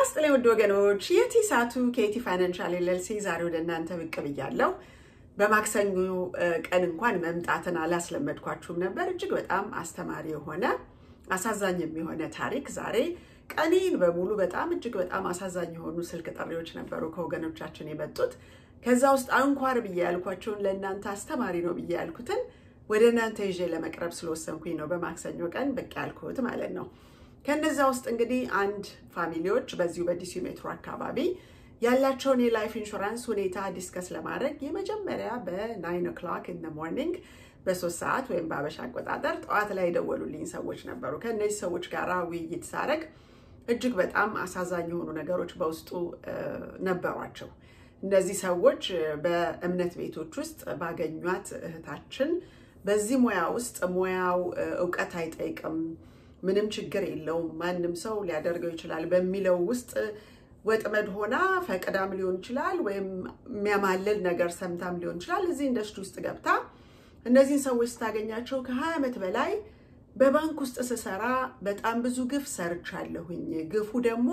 ይስጥልኝ ውድ ወገኖች፣ የቲ ሳቱ ከቲ ፋይናንሻል ኤልኤልሲ ዛሬ ወደ እናንተ ብቅ ብያለሁ። በማክሰኞ ቀን እንኳን መምጣትን አላስለመድኳችሁም ነበር። እጅግ በጣም አስተማሪ የሆነ አሳዛኝ የሆነ ታሪክ ዛሬ ቀኔን በሙሉ በጣም እጅግ በጣም አሳዛኝ የሆኑ ስልክ ጥሪዎች ነበሩ ከወገኖቻችን የመጡት። ከዛ ውስጥ አንኳር ብዬ ያልኳቸውን ለእናንተ አስተማሪ ነው ብዬ ያልኩትን ወደ እናንተ ይዤ ለመቅረብ ስለወሰንኩኝ ነው በማክሰኞ ቀን ብቅ ያልኩት ማለት ነው። ከነዛ ውስጥ እንግዲህ አንድ ፋሚሊዎች በዚሁ በዲሲ ሜትሮ አካባቢ ያላቸውን የላይፍ ኢንሹራንስ ሁኔታ ዲስከስ ለማድረግ የመጀመሪያ በናይን ኦክላክ ኢን ሞርኒንግ በሶስት ሰዓት ወይም በአበሻ አቆጣጠር ጠዋት ላይ የደወሉልኝ ሰዎች ነበሩ። ከእነዚህ ሰዎች ጋር ውይይት ሳረግ እጅግ በጣም አሳዛኝ የሆኑ ነገሮች በውስጡ ነበሯቸው። እነዚህ ሰዎች በእምነት ቤቶች ውስጥ ባገኟት እህታችን በዚህ ሙያ ውስጥ ሙያው እውቀት አይጠይቅም፣ ምንም ችግር የለውም፣ ማንም ሰው ሊያደርገው ይችላል በሚለው ውስጥ ወጥመድ ሆና ፈቅዳም ሊሆን ይችላል ወይም የሚያማልል ነገር ሰምታም ሊሆን ይችላል። እዚህ ኢንዱስትሪ ውስጥ ገብታ እነዚህን ሰዎች ስታገኛቸው ከሀያ ዓመት በላይ በባንክ ውስጥ ስሰራ በጣም ብዙ ግፍ ሰርቻለሁኝ። ግፉ ደግሞ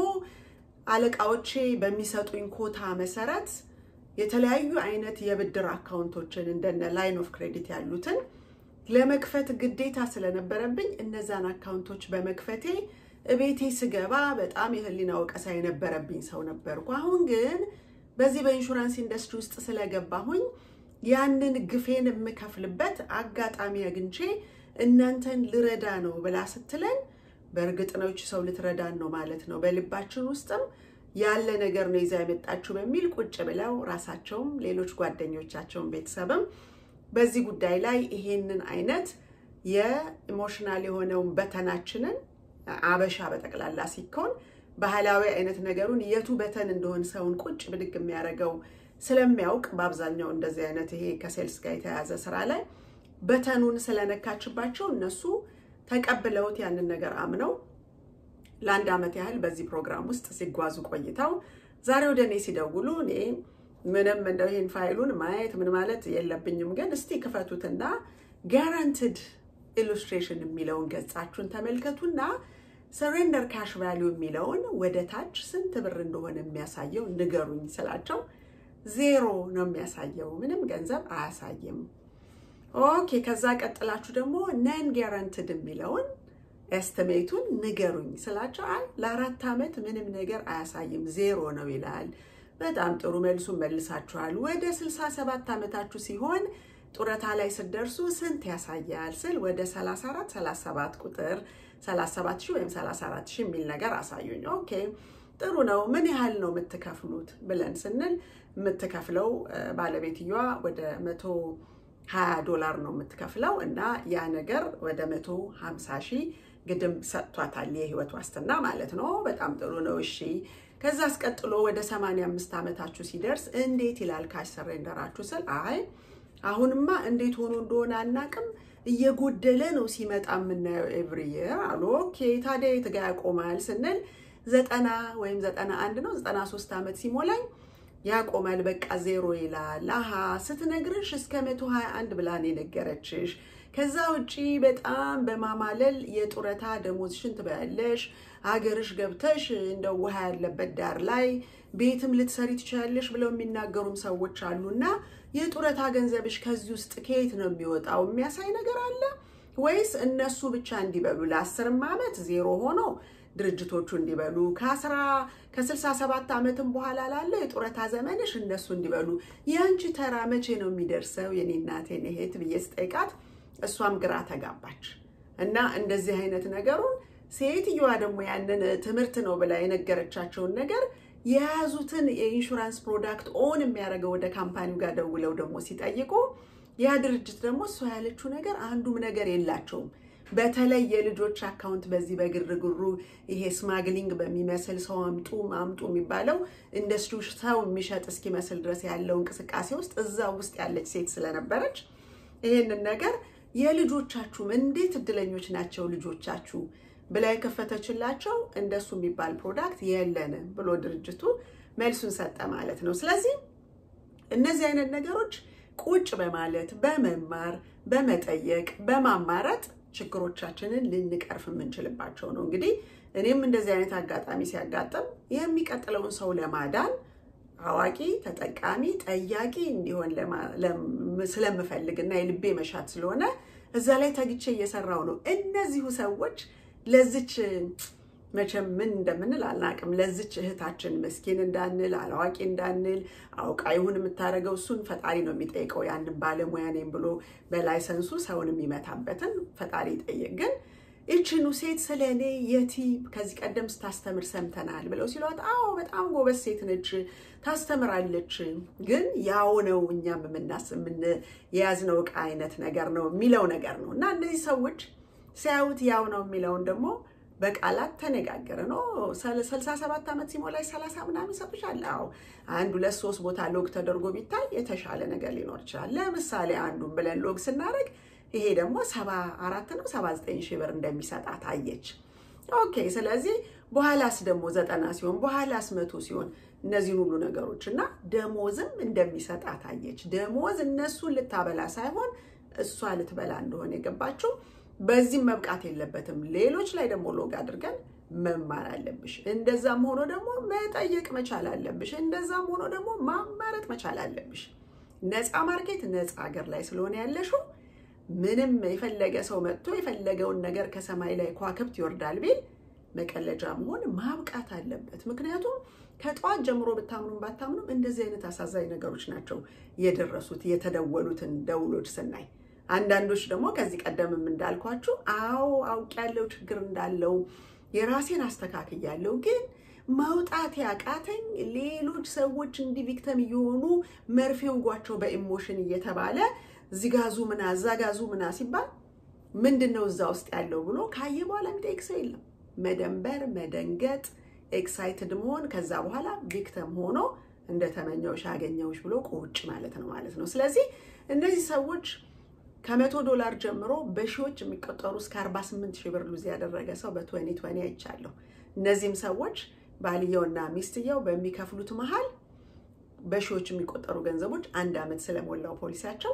አለቃዎቼ በሚሰጡኝ ኮታ መሰረት የተለያዩ አይነት የብድር አካውንቶችን እንደነ ላይን ኦፍ ክሬዲት ያሉትን ለመክፈት ግዴታ ስለነበረብኝ እነዛን አካውንቶች በመክፈቴ እቤቴ ስገባ በጣም የህሊና ወቀሳ የነበረብኝ ሰው ነበርኩ። አሁን ግን በዚህ በኢንሹራንስ ኢንዱስትሪ ውስጥ ስለገባሁኝ ያንን ግፌን የምከፍልበት አጋጣሚ አግኝቼ እናንተን ልረዳ ነው ብላ ስትለን በእርግጥ ነው ይቺ ሰው ልትረዳን ነው ማለት ነው፣ በልባችን ውስጥም ያለ ነገር ነው ይዛ የመጣችሁ በሚል ቁጭ ብለው ራሳቸውም ሌሎች ጓደኞቻቸውን ቤተሰብም በዚህ ጉዳይ ላይ ይሄንን አይነት የኢሞሽናል የሆነውን በተናችንን አበሻ በጠቅላላ ሲኮን ባህላዊ አይነት ነገሩን የቱ በተን እንደሆን ሰውን ቁጭ ብድግ የሚያደርገው ስለሚያውቅ በአብዛኛው እንደዚህ አይነት ይሄ ከሴልስ ጋር የተያያዘ ስራ ላይ በተኑን ስለነካችባቸው እነሱ ተቀብለውት ያንን ነገር አምነው ለአንድ ዓመት ያህል በዚህ ፕሮግራም ውስጥ ሲጓዙ ቆይተው ዛሬ ወደ እኔ ሲደውሉ እኔ ምንም እንደው ይህን ፋይሉን ማየት ምን ማለት የለብኝም፣ ግን እስቲ ክፈቱትና ጋራንትድ ኢሉስትሬሽን የሚለውን ገጻችሁን ተመልከቱና ሰሬንደር ካሽ ቫሊዩ የሚለውን ወደ ታች ስንት ብር እንደሆነ የሚያሳየው ንገሩኝ ስላቸው ዜሮ ነው የሚያሳየው፣ ምንም ገንዘብ አያሳይም። ኦኬ ከዛ ቀጥላችሁ ደግሞ ነን ጋራንትድ የሚለውን ኤስቲሜቱን ንገሩኝ ስላቸው አይ ለአራት ዓመት ምንም ነገር አያሳይም ዜሮ ነው ይላል። በጣም ጥሩ መልሱን መልሳችኋል። ወደ 67 ዓመታችሁ ሲሆን ጡረታ ላይ ስትደርሱ ስንት ያሳያል ስል ወደ 34 37 ቁጥር 37 ሺህ ወይም 34 ሺህ የሚል ነገር አሳዩኝ። ኦኬ ጥሩ ነው። ምን ያህል ነው የምትከፍሉት ብለን ስንል የምትከፍለው ባለቤትየዋ ወደ መቶ 20 ዶላር ነው የምትከፍለው እና ያ ነገር ወደ 150 ሺህ ግድም ሰጥቷታል፣ የህይወት ዋስትና ማለት ነው። በጣም ጥሩ ነው። እሺ ከዛ አስቀጥሎ ወደ 85 ዓመታችሁ ሲደርስ እንዴት ይላል ካሽ ሰሬንደራችሁ ስል አይ አሁንማ እንዴት ሆኖ እንደሆነ አናቅም እየጎደለ ነው ሲመጣ የምናየው ኤቭሪ ይር አሉ። ኦኬ ታዲያ የት ጋ ያቆማል ስንል ዘጠና ወይም ዘጠና አንድ ነው ዘጠና ሶስት ዓመት ሲሞላኝ ያቆማል በቃ ዜሮ ይላል። አሀ ስትነግርሽ እስከ መቶ ሀያ አንድ ብላን የነገረችሽ። ከዛ ውጪ በጣም በማማለል የጡረታ ደሞዝሽን ትበያለሽ። ሀገርሽ ገብተሽ እንደ ውሃ ያለበት ዳር ላይ ቤትም ልትሰሪ ትችላለሽ ብለው የሚናገሩም ሰዎች አሉና የጡረታ ገንዘብሽ ከዚህ ውስጥ ከየት ነው የሚወጣው? የሚያሳይ ነገር አለ ወይስ እነሱ ብቻ እንዲበሉ ለአስርም ዓመት ዜሮ ሆኖ ድርጅቶቹ እንዲበሉ ከአስራ ከስልሳ ሰባት ዓመትም በኋላ ላለ የጡረታ ዘመንሽ እነሱ እንዲበሉ የአንቺ ተራ መቼ ነው የሚደርሰው? የኔ እናቴን እህት ብዬ ስጠይቃት እሷም ግራ ተጋባች እና እንደዚህ አይነት ነገሩን ሴትየዋ ደግሞ ያንን ትምህርት ነው ብላ የነገረቻቸውን ነገር የያዙትን የኢንሹራንስ ፕሮዳክት ኦን የሚያደርገው ወደ ካምፓኒው ጋር ደውለው ደግሞ ሲጠይቁ ያ ድርጅት ደግሞ እሷ ያለችው ነገር አንዱም ነገር የላቸውም። በተለይ የልጆች አካውንት በዚህ በግርግሩ ይሄ ስማግሊንግ በሚመስል ሰው አምጡ አምጡ የሚባለው ኢንዱስትሪ ሰው የሚሸጥ እስኪመስል ድረስ ያለው እንቅስቃሴ ውስጥ እዛ ውስጥ ያለች ሴት ስለነበረች ይሄንን ነገር የልጆቻችሁም እንዴት እድለኞች ናቸው ልጆቻችሁ ብላ የከፈተችላቸው እንደሱ የሚባል ፕሮዳክት የለንም ብሎ ድርጅቱ መልሱን ሰጠ ማለት ነው። ስለዚህ እነዚህ አይነት ነገሮች ቁጭ በማለት በመማር በመጠየቅ በማማረጥ ችግሮቻችንን ልንቀርፍ የምንችልባቸው ነው። እንግዲህ እኔም እንደዚህ አይነት አጋጣሚ ሲያጋጥም የሚቀጥለውን ሰው ለማዳን አዋቂ፣ ተጠቃሚ፣ ጠያቂ እንዲሆን ስለምፈልግ እና የልቤ መሻት ስለሆነ እዛ ላይ ተግቼ እየሰራው ነው። እነዚሁ ሰዎች ለዚች መቼም ምን እንደምንል አልናቅም። ለዚች እህታችን ምስኪን እንዳንል አላዋቂ እንዳንል አውቃ ይሁን የምታደርገው እሱን ፈጣሪ ነው የሚጠይቀው። ያንን ባለሙያ ነኝ ብሎ በላይሰንሱ ሰውን የሚመታበትን ፈጣሪ ይጠይቅ። ግን ይችኑ ሴት ስለ እኔ የቲ ከዚህ ቀደም ስታስተምር ሰምተናል ብለው ሲሏት፣ አዎ በጣም ጎበዝ ሴት ነች፣ ታስተምራለች። ግን ያው ነው እኛም የምናስ የያዝነው ዕቃ አይነት ነገር ነው የሚለው ነገር ነው እና እነዚህ ሰዎች ሲያዩት ያው ነው የሚለውን ደግሞ በቃላት ተነጋገረ ነው። ስልሳ ሰባት ዓመት ሲሞላሽ ሰላሳ ምናምን ይሰጡሻል። አዎ አንድ ሁለት ሶስት ቦታ ሎግ ተደርጎ ቢታይ የተሻለ ነገር ሊኖር ይችላል። ለምሳሌ አንዱን ብለን ሎግ ስናደርግ ይሄ ደግሞ ሰባ አራት ነው ሰባ ዘጠኝ ሺህ ብር እንደሚሰጣት አየች። ኦኬ ስለዚህ በኋላስ ደግሞ ዘጠና ሲሆን በኋላስ መቶ ሲሆን እነዚህን ሁሉ ነገሮች እና ደሞዝም እንደሚሰጣት አየች። ደሞዝ እነሱን ልታበላ ሳይሆን እሷ ልትበላ እንደሆነ የገባችው በዚህም መብቃት የለበትም። ሌሎች ላይ ደግሞ ሎግ አድርገን መማር አለብሽ። እንደዛም ሆኖ ደግሞ መጠየቅ መቻል አለብሽ። እንደዛም ሆኖ ደግሞ ማማረጥ መቻል አለብሽ። ነፃ ማርኬት ነፃ ሀገር ላይ ስለሆነ ያለሽው ምንም የፈለገ ሰው መጥቶ የፈለገውን ነገር ከሰማይ ላይ ከዋክብት ይወርዳል ቢል መቀለጃ መሆን ማብቃት አለበት። ምክንያቱም ከጠዋት ጀምሮ ብታምኑም ባታምኑም እንደዚህ አይነት አሳዛኝ ነገሮች ናቸው የደረሱት የተደወሉትን ደውሎች ስናይ አንዳንዶች ደግሞ ከዚህ ቀደምም እንዳልኳችሁ አዎ አውቄያለሁ ችግር እንዳለው የራሴን አስተካክያለሁ፣ ግን መውጣት ያቃተኝ ሌሎች ሰዎች እንዲህ ቪክተም እየሆኑ መርፌ ውጓቸው በኢሞሽን እየተባለ እዚህ ጋዙ ምና እዛ ጋዙ ምና ሲባል ምንድን ነው እዛ ውስጥ ያለው ብሎ ካየ በኋላ የሚጠይቅ ሰው የለም። መደንበር፣ መደንገጥ፣ ኤክሳይትድ መሆን ከዛ በኋላ ቪክተም ሆኖ እንደተመኘውሽ አገኘውሽ ብሎ ቁጭ ማለት ነው ማለት ነው። ስለዚህ እነዚህ ሰዎች ከመቶ ዶላር ጀምሮ በሺዎች የሚቆጠሩ እስከ 48 ሺህ ብር ሉዝ ያደረገ ሰው በ2020 አይቻለሁ። እነዚህም ሰዎች ባልየውና ሚስትየው በሚከፍሉት መሀል በሺዎች የሚቆጠሩ ገንዘቦች አንድ ዓመት ስለሞላው ፖሊሲያቸው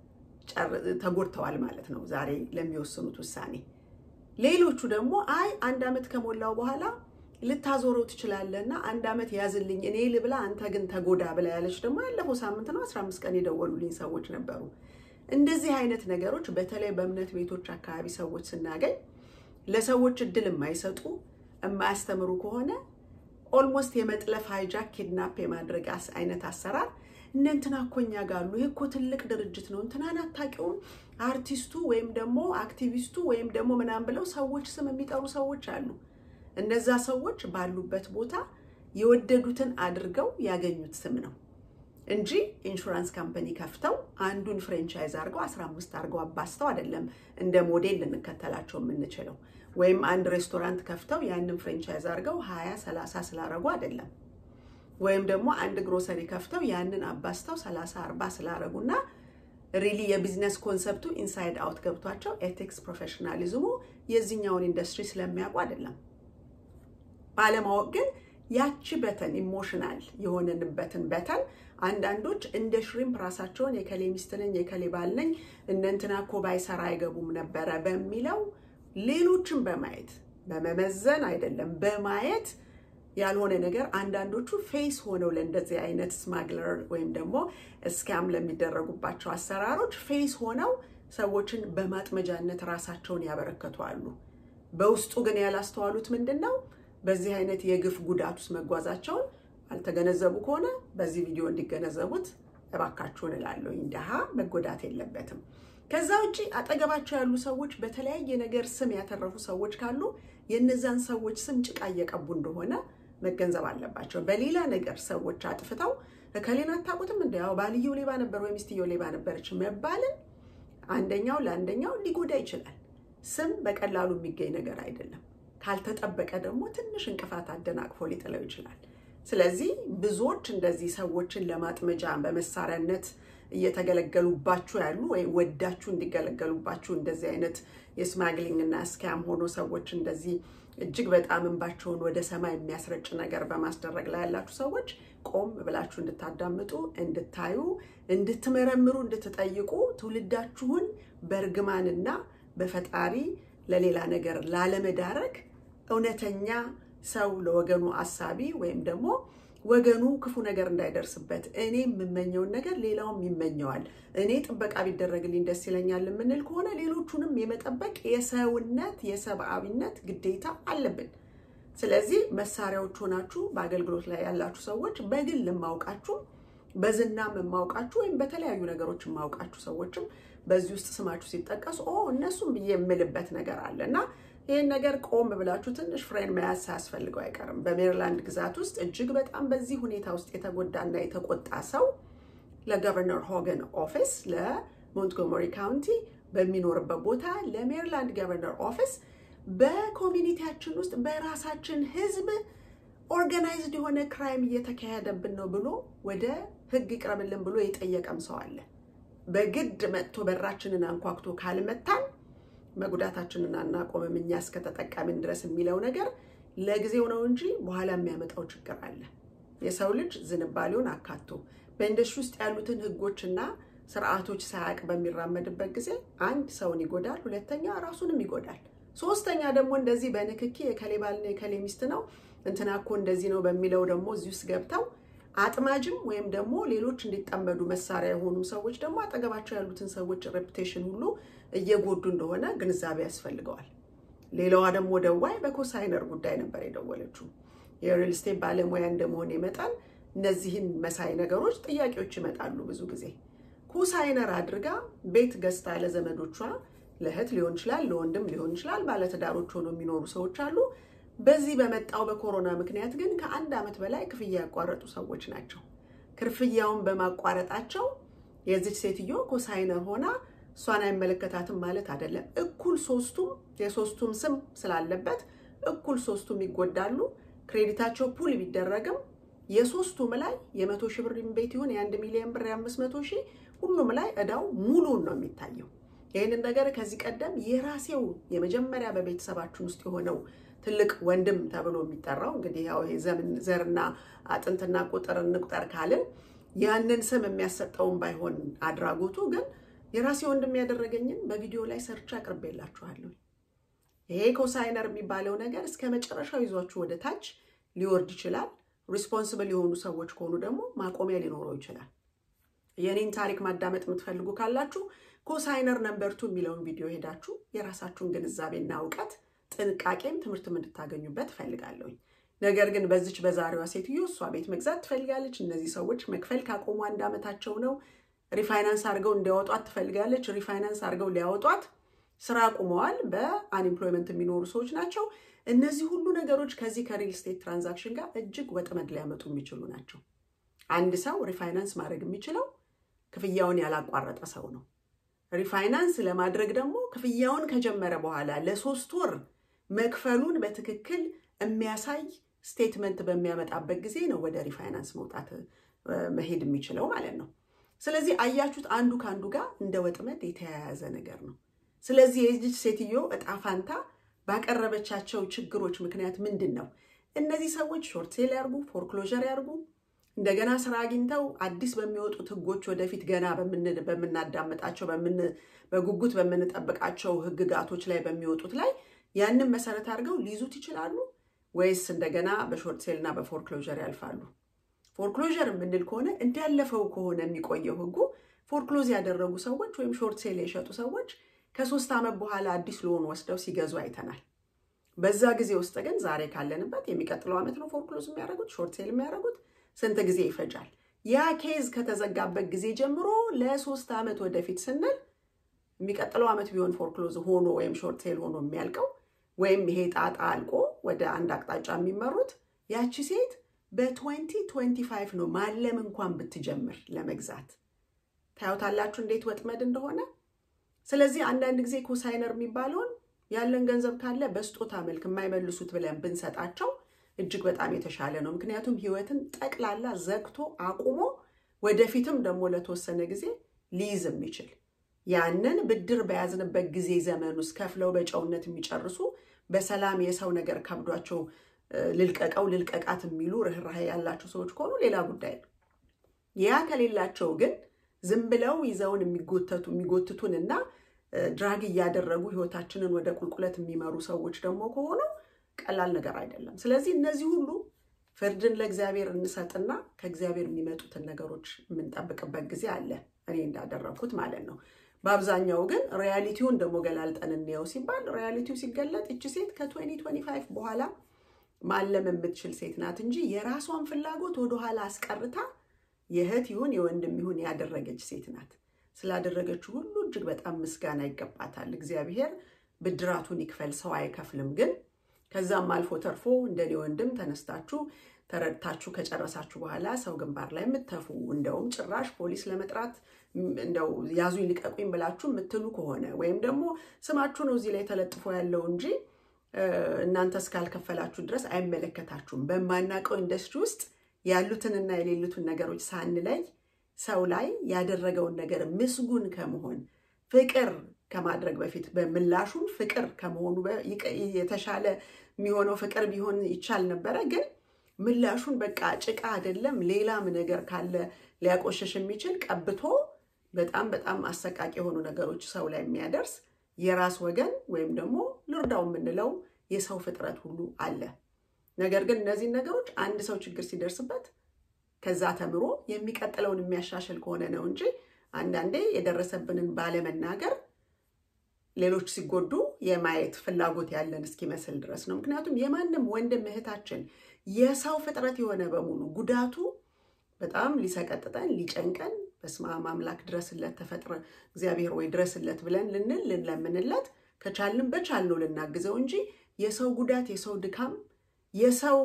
ተጎድተዋል ማለት ነው ዛሬ ለሚወስኑት ውሳኔ። ሌሎቹ ደግሞ አይ አንድ ዓመት ከሞላው በኋላ ልታዞረው ትችላለህ እና አንድ ዓመት ያዝልኝ እኔ ልብላ አንተ ግን ተጎዳ ብላ ያለች ደግሞ ያለፈው ሳምንት ነው 15 ቀን የደወሉልኝ ሰዎች ነበሩ። እንደዚህ አይነት ነገሮች በተለይ በእምነት ቤቶች አካባቢ ሰዎች ስናገኝ ለሰዎች እድል የማይሰጡ የማያስተምሩ ከሆነ ኦልሞስት የመጥለፍ ሃይጃክ ኪድናፕ የማድረግ አይነት አሰራር እነ እንትና እኮ እኛ ጋር አሉ፣ ይህ እኮ ትልቅ ድርጅት ነው፣ እንትናን አታውቂውም፣ አርቲስቱ ወይም ደግሞ አክቲቪስቱ ወይም ደግሞ ምናምን ብለው ሰዎች ስም የሚጠሩ ሰዎች አሉ። እነዛ ሰዎች ባሉበት ቦታ የወደዱትን አድርገው ያገኙት ስም ነው እንጂ ኢንሹራንስ ካምፓኒ ከፍተው አንዱን ፍሬንቻይዝ አድርገው 15 አድርገው አባስተው አይደለም እንደ ሞዴል ልንከተላቸው የምንችለው። ወይም አንድ ሬስቶራንት ከፍተው ያንን ፍሬንቻይዝ አድርገው 20 30 ስላረጉ አይደለም። ወይም ደግሞ አንድ ግሮሰሪ ከፍተው ያንን አባስተው 30 40 ስላረጉና ሪሊ የቢዝነስ ኮንሰፕቱ ኢንሳይድ አውት ገብቷቸው ኤቲክስ ፕሮፌሽናሊዝሙ የዚህኛውን ኢንዱስትሪ ስለሚያውቁ አይደለም። ባለማወቅ ግን ያቺ በተን ኢሞሽናል የሆነንበትን በተን አንዳንዶች እንደ ሽሪምፕ ራሳቸውን የከሌ ሚስት ነኝ የከሌ ባል ነኝ እነ እንትና እኮ ባይሰራ አይገቡም ነበረ በሚለው ሌሎችን በማየት በመመዘን አይደለም በማየት ያልሆነ ነገር አንዳንዶቹ ፌስ ሆነው ለእንደዚህ አይነት ስማግለር ወይም ደግሞ እስካም ለሚደረጉባቸው አሰራሮች ፌስ ሆነው ሰዎችን በማጥመጃነት ራሳቸውን ያበረከቱ አሉ። በውስጡ ግን ያላስተዋሉት ምንድን ነው? በዚህ አይነት የግፍ ጉዳት ውስጥ መጓዛቸውን አልተገነዘቡ ከሆነ በዚህ ቪዲዮ እንዲገነዘቡት እባካችሁን እላለሁ። ድሃ መጎዳት የለበትም። ከዛ ውጭ አጠገባቸው ያሉ ሰዎች በተለያየ ነገር ስም ያተረፉ ሰዎች ካሉ የእነዛን ሰዎች ስም ጭቃ እየቀቡ እንደሆነ መገንዘብ አለባቸው። በሌላ ነገር ሰዎች አጥፍተው እከሌን አታውቁትም እንደ ያው ባልየው ሌባ ነበር ወይ ሚስትየው ሌባ ነበረች መባልን አንደኛው ለአንደኛው ሊጎዳ ይችላል። ስም በቀላሉ የሚገኝ ነገር አይደለም። ካልተጠበቀ ደግሞ ትንሽ እንቅፋት አደናቅፎ ሊጥለው ይችላል። ስለዚህ ብዙዎች እንደዚህ ሰዎችን ለማጥመጃ በመሳሪያነት እየተገለገሉባችሁ ያሉ ወይም ወዳችሁ እንዲገለገሉባችሁ እንደዚህ አይነት የስማግሊንግ እና ስካም ሆኖ ሰዎች እንደዚህ እጅግ በጣም እንባቸውን ወደ ሰማይ የሚያስረጭ ነገር በማስደረግ ላይ ያላችሁ ሰዎች ቆም ብላችሁ እንድታዳምጡ፣ እንድታዩ፣ እንድትመረምሩ፣ እንድትጠይቁ ትውልዳችሁን በእርግማንና በፈጣሪ ለሌላ ነገር ላለመዳረግ እውነተኛ ሰው ለወገኑ አሳቢ ወይም ደግሞ ወገኑ ክፉ ነገር እንዳይደርስበት እኔ የምመኘውን ነገር ሌላውም ይመኘዋል፣ እኔ ጥበቃ ቢደረግልኝ ደስ ይለኛል የምንል ከሆነ ሌሎቹንም የመጠበቅ የሰውነት የሰብአዊነት ግዴታ አለብን። ስለዚህ መሳሪያዎች ሆናችሁ በአገልግሎት ላይ ያላችሁ ሰዎች በግል የማውቃችሁ በዝናም የማውቃችሁ ወይም በተለያዩ ነገሮች የማውቃችሁ ሰዎችም በዚህ ውስጥ ስማችሁ ሲጠቀስ ኦ እነሱም ብዬ የምልበት ነገር አለ እና ይህን ነገር ቆም ብላችሁ ትንሽ ፍሬን መያዝ ሳያስፈልገው አይቀርም። በሜሪላንድ ግዛት ውስጥ እጅግ በጣም በዚህ ሁኔታ ውስጥ የተጎዳና የተቆጣ ሰው ለገቨርነር ሆገን ኦፊስ ለሞንትጎመሪ ካውንቲ በሚኖርበት ቦታ ለሜሪላንድ ገቨርነር ኦፊስ በኮሚኒቲያችን ውስጥ በራሳችን ሕዝብ ኦርጋናይዝድ የሆነ ክራይም እየተካሄደብን ነው ብሎ ወደ ሕግ ይቅረብልን ብሎ የጠየቀም ሰው አለ። በግድ መጥቶ በራችንን አንኳኩቶ ካልመታን መጉዳታችንን አናቆምም እኛ እስከተጠቃሚን ድረስ የሚለው ነገር ለጊዜው ነው እንጂ በኋላ የሚያመጣው ችግር አለ። የሰው ልጅ ዝንባሌውን አካቶ በኢንዱስትሪ ውስጥ ያሉትን ህጎችና ስርዓቶች ሳያውቅ በሚራመድበት ጊዜ አንድ ሰውን ይጎዳል፣ ሁለተኛ ራሱንም ይጎዳል፣ ሶስተኛ ደግሞ እንደዚህ በንክኪ የከሌ ባልና የከሌ ሚስት ነው እንትና እኮ እንደዚህ ነው በሚለው ደግሞ እዚህ ውስጥ ገብተው አጥማጅም ወይም ደግሞ ሌሎች እንዲጠመዱ መሳሪያ የሆኑ ሰዎች ደግሞ አጠገባቸው ያሉትን ሰዎች ሬፑቴሽን ሁሉ እየጎዱ እንደሆነ ግንዛቤ ያስፈልገዋል። ሌላዋ ደግሞ ደዋይ በኮሳይነር ጉዳይ ነበር የደወለችው። የሪል ስቴት ባለሙያ እንደመሆን መጠን እነዚህን መሳይ ነገሮች ጥያቄዎች ይመጣሉ። ብዙ ጊዜ ኮሳይነር አድርጋ ቤት ገዝታ ለዘመዶቿ ለእህት ሊሆን ይችላል፣ ለወንድም ሊሆን ይችላል፣ ባለትዳሮች ሆነው የሚኖሩ ሰዎች አሉ። በዚህ በመጣው በኮሮና ምክንያት ግን ከአንድ ዓመት በላይ ክፍያ ያቋረጡ ሰዎች ናቸው። ክፍያውን በማቋረጣቸው የዚች ሴትዮ ኮሳይነር ሆና እሷን አይመለከታትም ማለት አይደለም። እኩል ሶስቱም የሶስቱም ስም ስላለበት እኩል ሶስቱም ይጎዳሉ። ክሬዲታቸው ፑል ቢደረግም የሶስቱም ላይ የመቶ ሺህ ብር ቤት ይሁን የአንድ ሚሊዮን ብር የአምስት መቶ ሺህ ሁሉም ላይ እዳው ሙሉን ነው የሚታየው። ይህንን ነገር ከዚህ ቀደም የራሴው የመጀመሪያ በቤተሰባችን ውስጥ የሆነው ትልቅ ወንድም ተብሎ የሚጠራው እንግዲህ ያው ይሄ ዘመን ዘርና አጥንትና ቁጥር እንቁጠር ካልን ያንን ስም የሚያሰጠውን ባይሆን አድራጎቱ ግን የራሴ ወንድም ያደረገኝን በቪዲዮ ላይ ሰርቻ አቅርቤላችኋለሁ። ይሄ ኮሳይነር የሚባለው ነገር እስከ መጨረሻው ይዟችሁ ወደ ታች ሊወርድ ይችላል። ሪስፖንስብል የሆኑ ሰዎች ከሆኑ ደግሞ ማቆሚያ ሊኖረው ይችላል። የኔን ታሪክ ማዳመጥ የምትፈልጉ ካላችሁ ኮሳይነር ነምበርቱ የሚለውን ቪዲዮ ሄዳችሁ የራሳችሁን ግንዛቤና እውቀት ጥንቃቄም ትምህርትም እንድታገኙበት እፈልጋለሁኝ። ነገር ግን በዚች በዛሬዋ ሴትዮ እሷ ቤት መግዛት ትፈልጋለች። እነዚህ ሰዎች መክፈል ካቆሙ አንድ ዓመታቸው ነው። ሪፋይናንስ አድርገው እንዲያወጧት ትፈልጋለች። ሪፋይናንስ አድርገው ሊያወጧት ስራ አቁመዋል። በአንኤምፕሎይመንት የሚኖሩ ሰዎች ናቸው። እነዚህ ሁሉ ነገሮች ከዚህ ከሪል ስቴት ትራንዛክሽን ጋር እጅግ ወጥመድ ሊያመጡ የሚችሉ ናቸው። አንድ ሰው ሪፋይናንስ ማድረግ የሚችለው ክፍያውን ያላቋረጠ ሰው ነው። ሪፋይናንስ ለማድረግ ደግሞ ክፍያውን ከጀመረ በኋላ ለሶስት ወር መክፈሉን በትክክል የሚያሳይ ስቴትመንት በሚያመጣበት ጊዜ ነው ወደ ሪፋይናንስ መውጣት መሄድ የሚችለው ማለት ነው። ስለዚህ አያችሁት፣ አንዱ ከአንዱ ጋር እንደ ወጥመድ የተያያዘ ነገር ነው። ስለዚህ የዚች ሴትዮ እጣ ፋንታ ባቀረበቻቸው ችግሮች ምክንያት ምንድን ነው? እነዚህ ሰዎች ሾርት ሴል ያርጉ፣ ፎርክሎዥር ያርጉ፣ እንደገና ስራ አግኝተው አዲስ በሚወጡት ህጎች ወደፊት ገና በምናዳምጣቸው በጉጉት በምንጠብቃቸው ህግጋቶች ላይ በሚወጡት ላይ ያንን መሰረት አድርገው ሊይዙት ይችላሉ ወይስ እንደገና በሾርት ሴል እና በፎርክሎዥር ያልፋሉ? ፎርክሎዥር የምንል ከሆነ እንዳለፈው ከሆነ የሚቆየው ህጉ ፎርክሎዝ ያደረጉ ሰዎች ወይም ሾርት ሴል የሸጡ ሰዎች ከሶስት ዓመት በኋላ አዲስ ሎን ወስደው ሲገዙ አይተናል። በዛ ጊዜ ውስጥ ግን ዛሬ ካለንበት የሚቀጥለው ዓመት ነው ፎርክሎዝ የሚያደርጉት ሾርት ሴል የሚያደርጉት ስንት ጊዜ ይፈጃል? ያ ኬዝ ከተዘጋበት ጊዜ ጀምሮ ለሶስት ዓመት ወደፊት ስንል የሚቀጥለው ዓመት ቢሆን ፎርክሎዝ ሆኖ ወይም ሾርት ሴል ሆኖ የሚያልቀው ወይም ይሄ ጣጣ አልቆ ወደ አንድ አቅጣጫ የሚመሩት ያቺ ሴት በ2025 ነው ማለም እንኳን ብትጀምር ለመግዛት ታዩታላችሁ እንዴት ወጥመድ እንደሆነ። ስለዚህ አንዳንድ ጊዜ ኮሳይነር የሚባለውን ያለን ገንዘብ ካለ በስጦታ መልክ የማይመልሱት ብለን ብንሰጣቸው እጅግ በጣም የተሻለ ነው። ምክንያቱም ህይወትን ጠቅላላ ዘግቶ አቁሞ ወደፊትም ደግሞ ለተወሰነ ጊዜ ሊይዝ የሚችል ያንን ብድር በያዝንበት ጊዜ ዘመን ውስጥ ከፍለው በጨውነት የሚጨርሱ በሰላም የሰው ነገር ከብዷቸው ልልቀቀው ልልቀቃት የሚሉ ርኅራሄ ያላቸው ሰዎች ከሆኑ ሌላ ጉዳይ ነው። ያ ከሌላቸው ግን ዝም ብለው ይዘውን የሚጎተቱ የሚጎትቱን እና ድራግ እያደረጉ ህይወታችንን ወደ ቁልቁለት የሚመሩ ሰዎች ደግሞ ከሆኑ ቀላል ነገር አይደለም። ስለዚህ እነዚህ ሁሉ ፍርድን ለእግዚአብሔር እንሰጥና ከእግዚአብሔር የሚመጡትን ነገሮች የምንጠብቅበት ጊዜ አለ። እኔ እንዳደረግኩት ማለት ነው። በአብዛኛው ግን ሪያሊቲውን ደግሞ ገላልጠን እንየው ሲባል ሪያሊቲው ሲገለጥ እቺ ሴት ከ2025 በኋላ ማለም የምትችል ሴት ናት እንጂ የራሷን ፍላጎት ወደኋላ አስቀርታ የእህት ይሁን የወንድም ይሁን ያደረገች ሴት ናት። ስላደረገችው ሁሉ እጅግ በጣም ምስጋና ይገባታል። እግዚአብሔር ብድራቱን ይክፈል፣ ሰው አይከፍልም። ግን ከዛም አልፎ ተርፎ እንደኔ ወንድም ተነስታችሁ ተረድታችሁ ከጨረሳችሁ በኋላ ሰው ግንባር ላይ የምትተፉ እንደውም ጭራሽ ፖሊስ ለመጥራት እንደው ያዙኝ ልቀቁኝ ብላችሁ የምትሉ ከሆነ ወይም ደግሞ ስማችሁ ነው እዚህ ላይ ተለጥፎ ያለው እንጂ እናንተ እስካልከፈላችሁ ድረስ አይመለከታችሁም። በማናውቀው ኢንዱስትሪ ውስጥ ያሉትንና የሌሉትን ነገሮች ሳንለይ ሰው ላይ ያደረገውን ነገር ምስጉን ከመሆን ፍቅር ከማድረግ በፊት በምላሹም ፍቅር ከመሆኑ የተሻለ የሚሆነው ፍቅር ቢሆን ይቻል ነበረ። ግን ምላሹን በቃ ጭቃ አይደለም ሌላም ነገር ካለ ሊያቆሸሽ የሚችል ቀብቶ በጣም በጣም አሰቃቂ የሆኑ ነገሮች ሰው ላይ የሚያደርስ የራስ ወገን ወይም ደግሞ ልርዳው የምንለው የሰው ፍጥረት ሁሉ አለ። ነገር ግን እነዚህን ነገሮች አንድ ሰው ችግር ሲደርስበት ከዛ ተምሮ የሚቀጥለውን የሚያሻሽል ከሆነ ነው እንጂ አንዳንዴ የደረሰብንን ባለመናገር ሌሎች ሲጎዱ የማየት ፍላጎት ያለን እስኪመስል ድረስ ነው። ምክንያቱም የማንም ወንድም እህታችን የሰው ፍጥረት የሆነ በሙሉ ጉዳቱ በጣም ሊሰቀጥጠን ሊጨንቀን፣ በስመ አብ አምላክ ድረስለት፣ ተፈጥረ እግዚአብሔር ወይ ድረስለት ብለን ልንል ልንለምንለት ከቻልንም በቻልነው ልናግዘው እንጂ የሰው ጉዳት የሰው ድካም የሰው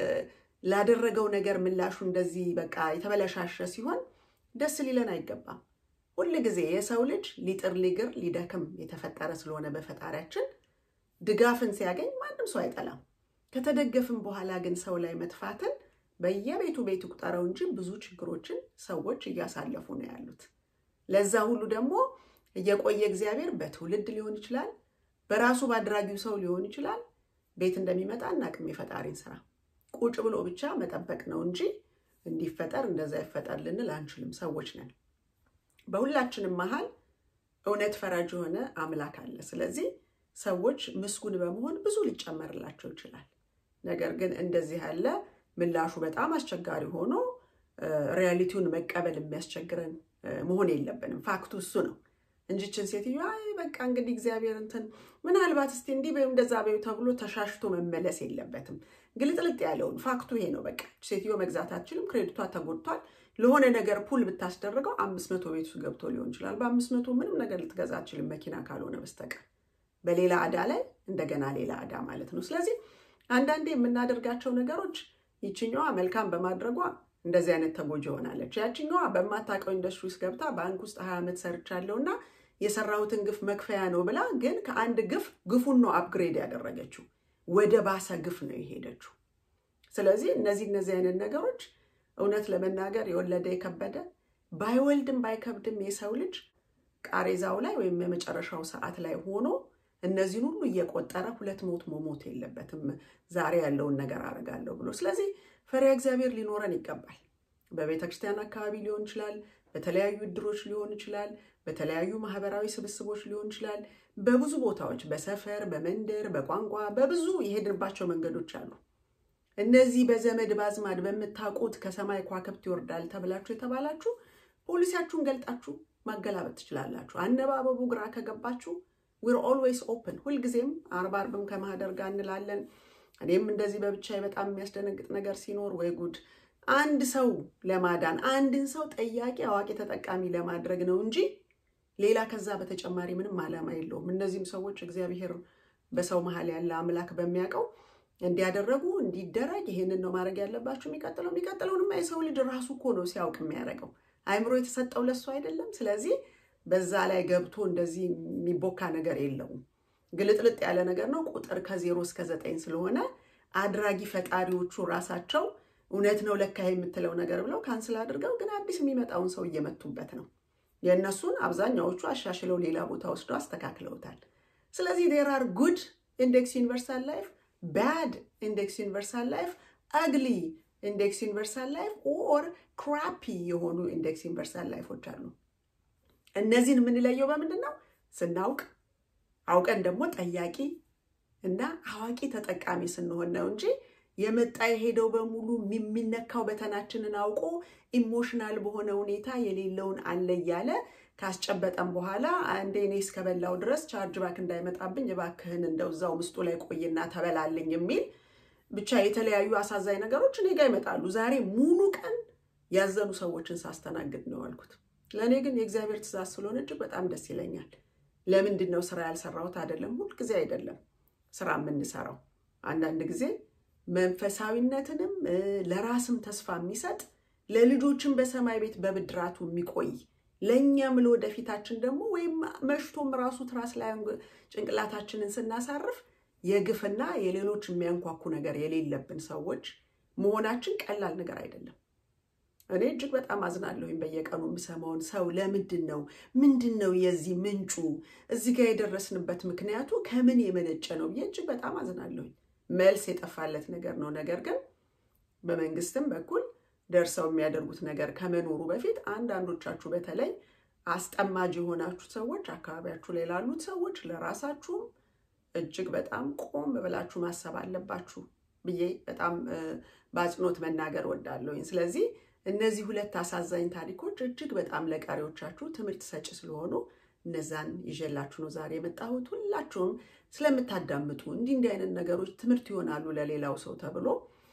ላደረገው ነገር ምላሹ እንደዚህ በቃ የተበለሻሸ ሲሆን ደስ ሊለን አይገባም። ሁል ጊዜ የሰው ልጅ ሊጥር ሊግር ሊደክም የተፈጠረ ስለሆነ በፈጣሪያችን ድጋፍን ሲያገኝ ማንም ሰው አይጠላም። ከተደገፍን በኋላ ግን ሰው ላይ መጥፋትን በየቤቱ ቤት ቁጠረው እንጂ ብዙ ችግሮችን ሰዎች እያሳለፉ ነው ያሉት። ለዛ ሁሉ ደግሞ እየቆየ እግዚአብሔር በትውልድ ሊሆን ይችላል፣ በራሱ በአድራጊው ሰው ሊሆን ይችላል። ቤት እንደሚመጣ እናቅም የፈጣሪን ስራ ቁጭ ብሎ ብቻ መጠበቅ ነው እንጂ እንዲፈጠር እንደዛ ይፈጠር ልንል አንችልም። ሰዎች ነን። በሁላችንም መሀል እውነት ፈራጅ የሆነ አምላክ አለ። ስለዚህ ሰዎች ምስጉን በመሆን ብዙ ሊጨመርላቸው ይችላል። ነገር ግን እንደዚህ ያለ ምላሹ በጣም አስቸጋሪ ሆኖ ሪያሊቲውን መቀበል የሚያስቸግረን መሆን የለብንም። ፋክቱ እሱ ነው እንጂችን ሴትዮ አይ በቃ እንግዲህ እግዚአብሔር እንትን ምናልባት እስቲ እንዲህ ወይም እንደዛ በይው ተብሎ ተሻሽቶ መመለስ የለበትም። ግልጥልጥ ያለውን ፋክቱ ይሄ ነው። በቃ ሴትዮ መግዛት አትችልም፣ ክሬዲቷ ተጎድቷል። ለሆነ ነገር ፑል ብታስደርገው አምስት መቶ ቤት ውስጥ ገብቶ ሊሆን ይችላል። በአምስት መቶ ምንም ነገር ልትገዛ አትችልም መኪና ካልሆነ በስተቀር በሌላ ዕዳ ላይ እንደገና ሌላ ዕዳ ማለት ነው። ስለዚህ አንዳንዴ የምናደርጋቸው ነገሮች ይችኛዋ መልካም በማድረጓ እንደዚህ አይነት ተጎጂ ሆናለች። ያችኛዋ በማታውቀው ኢንዱስትሪ ውስጥ ገብታ ባንክ ውስጥ ሀያ ዓመት ሰርቻለሁ እና የሰራሁትን ግፍ መክፈያ ነው ብላ ግን ከአንድ ግፍ ግፉን ነው አፕግሬድ ያደረገችው፣ ወደ ባሰ ግፍ ነው የሄደችው። ስለዚህ እነዚህ እነዚህ አይነት ነገሮች እውነት ለመናገር የወለደ የከበደ ባይወልድም ባይከብድም የሰው ልጅ ቃሬዛው ላይ ወይም የመጨረሻው ሰዓት ላይ ሆኖ እነዚህን ሁሉ እየቆጠረ ሁለት ሞት መሞት የለበትም። ዛሬ ያለውን ነገር አደርጋለሁ ብሎ ስለዚህ ፈሪሃ እግዚአብሔር ሊኖረን ይገባል። በቤተ ክርስቲያን አካባቢ ሊሆን ይችላል፣ በተለያዩ እድሮች ሊሆን ይችላል፣ በተለያዩ ማህበራዊ ስብስቦች ሊሆን ይችላል። በብዙ ቦታዎች በሰፈር፣ በመንደር፣ በቋንቋ በብዙ የሄድንባቸው መንገዶች አሉ። እነዚህ በዘመድ ባዝማድ በምታውቁት ከሰማይ ከዋክብት ይወርዳል ተብላችሁ የተባላችሁ ፖሊሲያችሁን ገልጣችሁ ማገላበጥ ትችላላችሁ። አነባበቡ ግራ ከገባችሁ ዊር ኦልዌይስ ኦፕን። ሁልጊዜም አርብ አርብም ከማህደር ጋር እንላለን። እኔም እንደዚህ በብቻዬ በጣም የሚያስደነግጥ ነገር ሲኖር ወይ ጉድ አንድ ሰው ለማዳን አንድን ሰው ጠያቂ አዋቂ ተጠቃሚ ለማድረግ ነው እንጂ ሌላ ከዛ በተጨማሪ ምንም ዓላማ የለውም። እነዚህም ሰዎች እግዚአብሔር በሰው መሀል ያለ አምላክ በሚያውቀው እንዲያደረጉ እንዲደረግ ይሄንን ነው ማድረግ ያለባቸው። የሚቀጥለው የሚቀጥለውንማ የሰው ልጅ ራሱ እኮ ነው ሲያውቅ የሚያደርገው። አይምሮ የተሰጠው ለሱ አይደለም። ስለዚህ በዛ ላይ ገብቶ እንደዚህ የሚቦካ ነገር የለውም። ግልጥልጥ ያለ ነገር ነው። ቁጥር ከዜሮ እስከ ዘጠኝ ስለሆነ አድራጊ ፈጣሪዎቹ ራሳቸው እውነት ነው ለካ የምትለው ነገር ብለው ካንስል አድርገው ግን አዲስ የሚመጣውን ሰው እየመቱበት ነው። የእነሱን አብዛኛዎቹ አሻሽለው ሌላ ቦታ ወስደው አስተካክለውታል። ስለዚህ ዴር አር ጉድ ኢንዴክስ ዩኒቨርሳል ላይፍ፣ ባድ ኢንዴክስ ዩኒቨርሳል ላይፍ፣ አግሊ ኢንዴክስ ዩኒቨርሳል ላይፍ ኦር ክራፒ የሆኑ ኢንዴክስ ዩኒቨርሳል ላይፎች አሉ። እነዚህን የምንለየው በምንድን ነው? ስናውቅ አውቀን ደግሞ ጠያቂ እና አዋቂ ተጠቃሚ ስንሆን ነው እንጂ የመጣ የሄደው በሙሉ የሚነካው በተናችንን አውቆ ኢሞሽናል በሆነ ሁኔታ የሌለውን አለ እያለ ካስጨበጠን በኋላ አንዴ እኔ እስከበላው ድረስ ቻርጅ ባክ እንዳይመጣብኝ እባክህን እንደው እዛው ምስጡ ላይ ቆይና ተበላልኝ የሚል ብቻ የተለያዩ አሳዛኝ ነገሮች እኔ ጋር ይመጣሉ። ዛሬ ሙሉ ቀን ያዘኑ ሰዎችን ሳስተናግድ ነው ያልኩት። ለእኔ ግን የእግዚአብሔር ትእዛዝ ስለሆነ እጅግ በጣም ደስ ይለኛል። ለምንድን ነው ስራ ያልሰራሁት? አይደለም ሁልጊዜ አይደለም ስራ የምንሰራው አንዳንድ ጊዜ መንፈሳዊነትንም ለራስም ተስፋ የሚሰጥ ለልጆችን በሰማይ ቤት በብድራቱ የሚቆይ ለእኛም ለወደፊታችን ደግሞ ወይም መሽቶም ራሱ ትራስ ላይ ጭንቅላታችንን ስናሳርፍ የግፍና የሌሎች የሚያንኳኩ ነገር የሌለብን ሰዎች መሆናችን ቀላል ነገር አይደለም። እኔ እጅግ በጣም አዝናለሁኝ በየቀኑ የምሰማውን ሰው ለምንድን ነው ምንድን ነው የዚህ ምንጩ እዚህ ጋር የደረስንበት ምክንያቱ ከምን የመነጨ ነው ብዬ እጅግ በጣም አዝናለሁኝ። መልስ የጠፋለት ነገር ነው። ነገር ግን በመንግስትም በኩል ደርሰው የሚያደርጉት ነገር ከመኖሩ በፊት አንዳንዶቻችሁ በተለይ አስጠማጅ የሆናችሁ ሰዎች አካባቢያችሁ ላይ ላሉት ሰዎች ለራሳችሁም እጅግ በጣም ቆም ብላችሁ ማሰብ አለባችሁ ብዬ በጣም በአጽንኦት መናገር ወዳለሁኝ። ስለዚህ እነዚህ ሁለት አሳዛኝ ታሪኮች እጅግ በጣም ለቀሪዎቻችሁ ትምህርት ሰጪ ስለሆኑ እነዛን ይዤላችሁ ነው ዛሬ የመጣሁት። ሁላችሁም ስለምታዳምጡ እንዲህ እንዲህ አይነት ነገሮች ትምህርት ይሆናሉ ለሌላው ሰው ተብሎ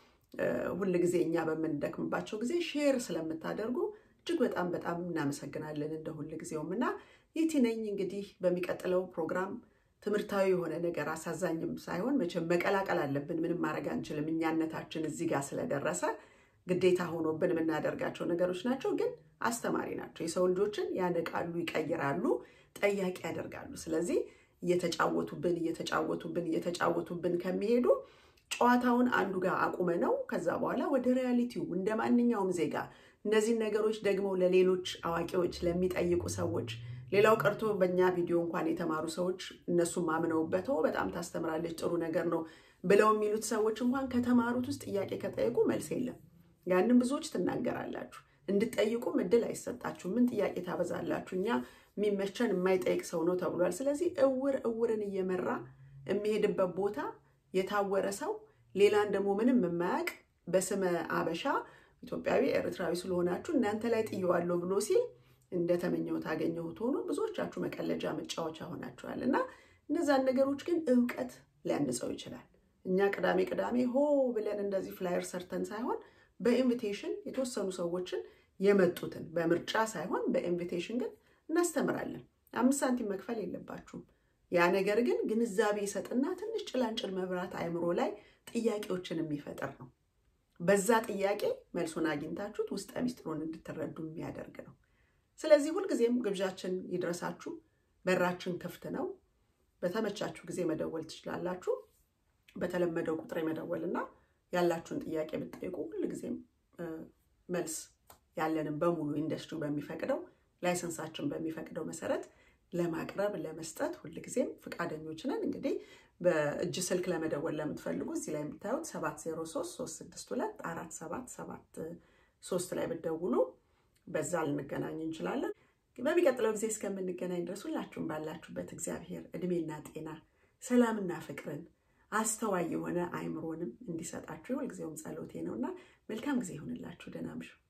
ሁል ጊዜ እኛ በምንደክምባቸው ጊዜ ሼር ስለምታደርጉ እጅግ በጣም በጣም እናመሰግናለን። እንደ ሁል ጊዜውም እና ይህቲ ነኝ እንግዲህ በሚቀጥለው ፕሮግራም ትምህርታዊ የሆነ ነገር አሳዛኝም ሳይሆን መቼም መቀላቀል አለብን። ምንም ማድረግ አንችልም። እኛነታችን እዚህ ጋር ስለደረሰ ግዴታ ሆኖብን የምናደርጋቸው ነገሮች ናቸው፣ ግን አስተማሪ ናቸው። የሰው ልጆችን ያነቃሉ፣ ይቀይራሉ፣ ጠያቂ ያደርጋሉ። ስለዚህ እየተጫወቱብን እየተጫወቱብን እየተጫወቱብን ከሚሄዱ ጨዋታውን አንዱ ጋር አቁመ ነው ከዛ በኋላ ወደ ሪያሊቲው እንደ ማንኛውም ዜጋ እነዚህን ነገሮች ደግሞ ለሌሎች አዋቂዎች ለሚጠይቁ ሰዎች ሌላው ቀርቶ በእኛ ቪዲዮ እንኳን የተማሩ ሰዎች እነሱም አምነውበት በጣም ታስተምራለች ጥሩ ነገር ነው ብለው የሚሉት ሰዎች እንኳን ከተማሩት ውስጥ ጥያቄ ከጠየቁ መልስ የለም። ያንን ብዙዎች ትናገራላችሁ። እንድጠይቁም እድል አይሰጣችሁ። ምን ጥያቄ ታበዛላችሁ? እኛ የሚመቸን የማይጠይቅ ሰው ነው ተብሏል። ስለዚህ እውር እውርን እየመራ የሚሄድበት ቦታ የታወረ ሰው ሌላን ደግሞ ምንም የማያውቅ በስመ አበሻ ኢትዮጵያዊ ኤርትራዊ ስለሆናችሁ እናንተ ላይ ጥየዋለሁ ብሎ ሲል እንደተመኘሁት አገኘሁት ሆኖ ብዙዎቻችሁ መቀለጃ መጫወቻ ሆናችኋል። እና እነዛን ነገሮች ግን እውቀት ሊያንጸው ይችላል። እኛ ቅዳሜ ቅዳሜ ሆ ብለን እንደዚህ ፍላየር ሰርተን ሳይሆን በኢንቪቴሽን የተወሰኑ ሰዎችን የመጡትን በምርጫ ሳይሆን በኢንቪቴሽን ግን እናስተምራለን። አምስት ሳንቲም መክፈል የለባችሁም። ያ ነገር ግን ግንዛቤ ይሰጥና ትንሽ ጭላንጭል መብራት አእምሮ ላይ ጥያቄዎችን የሚፈጥር ነው። በዛ ጥያቄ መልሱን አግኝታችሁት ውስጠ ሚስጥሩን እንድትረዱ የሚያደርግ ነው። ስለዚህ ሁልጊዜም ግብዣችን ይድረሳችሁ። በራችን ክፍት ነው። በተመቻችሁ ጊዜ መደወል ትችላላችሁ። በተለመደው ቁጥር መደወልና ያላችሁን ጥያቄ ብትጠይቁ ሁልጊዜም መልስ ያለንም በሙሉ ኢንዱስትሪው በሚፈቅደው ላይሰንሳችን በሚፈቅደው መሰረት ለማቅረብ ለመስጠት ሁልጊዜም ፈቃደኞች ነን። እንግዲህ በእጅ ስልክ ለመደወል ለምትፈልጉ እዚህ ላይ የምታዩት 703362 ላይ ብትደውሉ በዛ ልንገናኝ እንችላለን። በሚቀጥለው ጊዜ እስከምንገናኝ ድረስ ሁላችሁም ባላችሁበት እግዚአብሔር እድሜና ጤና ሰላምና ፍቅርን አስተዋይ የሆነ አይምሮንም እንዲሰጣችሁ ሁልጊዜውም ጸሎቴ ነውና መልካም ጊዜ ይሆንላችሁ። ደህና እምሹ።